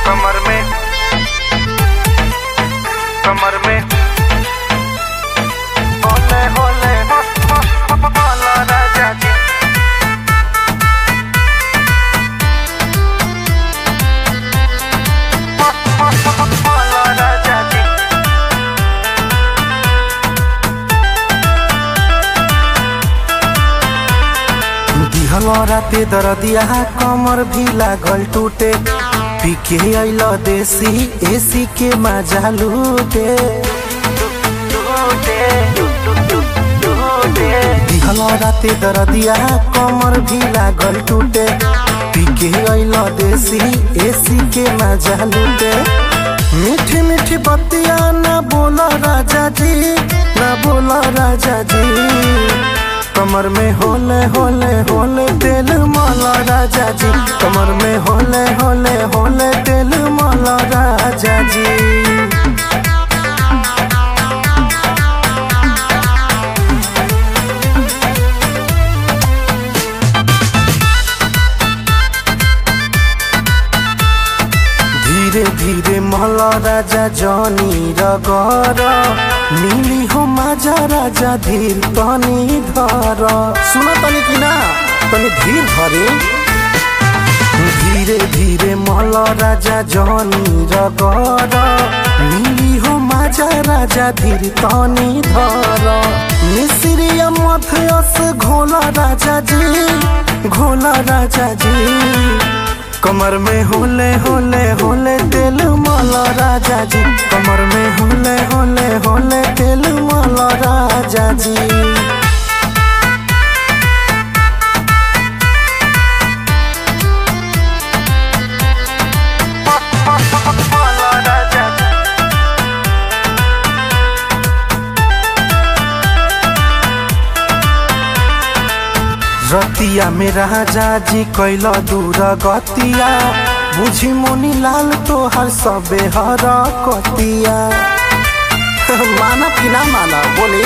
कमर में कमर में होले होले हो हो हो होला राजा जी हो हो हो होला राजा जी दिहल राते दरदिया कमर भी लागल टूटे पीके अइल देसी एसी के मजा लूटे टूटे टूटे दिहल राते दरदिया कमर भी लागल टूटे पीके अइल देसी एसी के मजा लूटे मीठी मीठी बतिया ना बोला राजा जी ना बोला राजा जी कमर में होले होले होले तेल माला राजा जी कमर में होले होले होले तेल माला राजा जी धीरे धीरे महला राजा जनी रगर नीली हो माजा राजा धीर तनी धर सुन तनी कि ना तनी धीर धरे धीरे धीरे महला राजा जनी रगर नीली हो माजा राजा धीर तनी धर मिश्रिया मथयस घोला राजा जी घोला राजा जी कमर में होले होले होले तेल माला राजा जी कमर में होले होले होले तेल माला राजा जी होला राजा जी रतिया में राजा जी कैल दूर गतिया बुझी मोनी लाल तोहर सबे हर कतिया माना कि ना माना बोले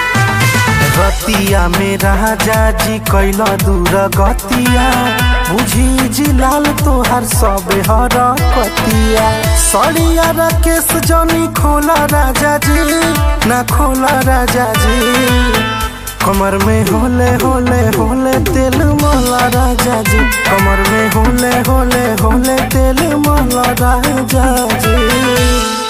रतिया में राजा जी कैल दूर गतिया बुझी जी लाल तोहर सबे हर कतिया सड़िया राकेश जनी खोला राजा जी ना खोला राजा जी कमर में होले होले होले तेल माला राजा जी कमर में होले होले होले तेल माला राजा जी